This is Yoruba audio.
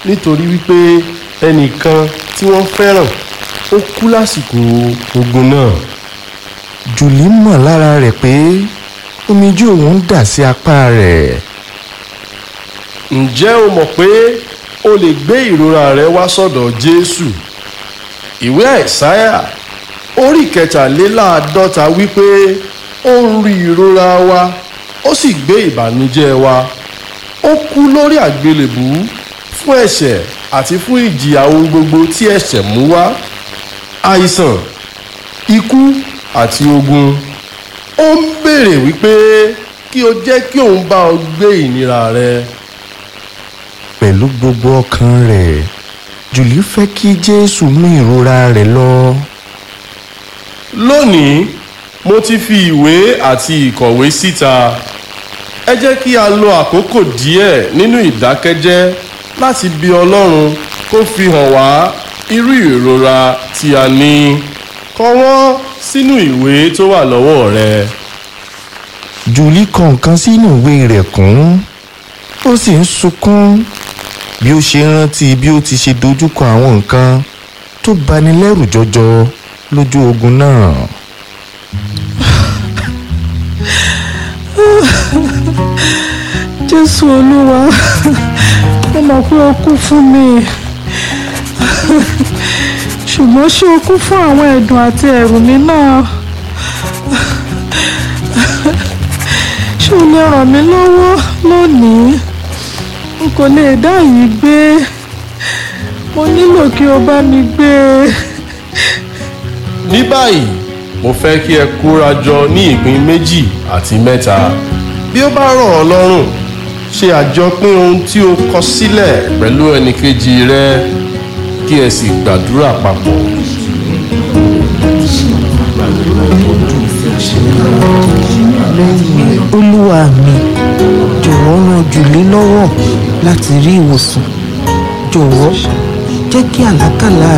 nítorí wípé ẹnìkan tí wọ́n fẹ́ràn ó kú lásìkò ogun náà. jùlí mọ̀ lára rẹ̀ pé omijé òun ń dà sí apá rẹ̀ ǹjẹ́ o mọ̀ pé o lè gbé ìrora rẹ wá sọ́dọ̀ jésù ìwé àìsáyà orí kẹtàléláàádọ́ta wípé ó ń rí ìrora wa ó sì gbé ìbànújẹ́ wa ó kú lórí àgbélébù fún ẹ̀ṣẹ̀ àti fún ìjìyà ohun gbogbo tí ẹ̀ṣẹ̀ mú wá àìsàn ikú àti ogun ó ń béèrè wípé kí o jẹ́ kí òun bá ọ gbé ìnira rẹ. pẹ̀lú gbogbo ọkàn rẹ̀ jùlí fẹ́ kí jésù mú ìrora rẹ̀ lọ lónìí mo ti fi ìwé àti ìkọ̀wé síta ẹ jẹ́ kí a lo àkókò díẹ̀ nínú ìdákẹ́jẹ́ láti bi ọlọ́run kó fi hàn wá irú ìrora tí a ní kọ wọ́n sínú ìwé tó wà lọ́wọ́ rẹ. jùlí kọ nǹkan sínú ìwé rẹ̀ kún ó sì ń sunkún bí ó ṣe rántí bí ó ti ṣe dojúkọ àwọn nǹkan tó bani lẹ́rù jọjọ lójú ogun náà. jésù olúwa mo mọ̀ pé o kú fún mi ṣùgbọ́n ṣé o kú fún àwọn ẹ̀dùn àti ẹ̀rù mi náà ṣé o lè ràn mí lọ́wọ́ lónìí n kò lè dá yìí gbé mo nílò kí o bá mi gbé e. ní báyìí mo fẹ́ kí ẹ kóra jọ ní ìpín méjì àti mẹ́ta bí ó bá rọ̀ ọ́ lọ́rùn ṣe àjọpín ohun tí o kọ sílẹ̀ pẹ̀lú ẹnìkejì rẹ kí ẹ sì gbàdúrà papọ̀. olúwa mi jọ̀wọ́ ran jùlé lọ́wọ́ láti rí ìwòsàn jọ̀wọ́ jẹ́ kí àlákàlà